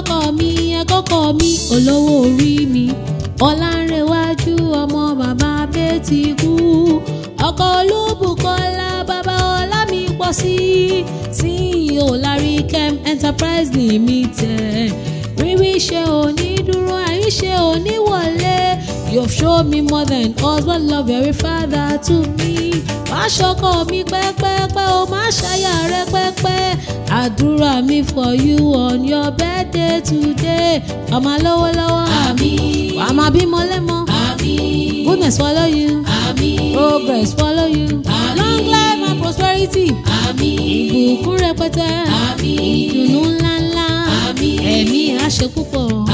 ọkọ mi ẹkọkọ mi olówó orí mi ọlánrewájú ọmọ bàbá bẹ́ẹ̀tì kú ọkọ olúbùkọ́lá bàbá ọlámi pọ̀ sí ceo larry kem enterprise limited rírí ṣe òní dúró àyíṣe òní wọlé you've shown me more than husband love every father to me má ṣọkọ mi pẹ́pẹ́pẹ́ o má ṣàyà rẹ pẹ́pẹ́ àdúrà mi for you on your birthday today ọmọ lọ́wọ́lọ́wọ́ Àmín. wàá máa bímọ lẹ́mọ Àmín. goodness follow you Àmín. progress follow you Àmín. long life and prosperity Àmín. ìbùkún rẹpẹtẹ Àmín. ìdùnnú ńláńlá Àmín. ẹ̀mí àṣẹ púpọ̀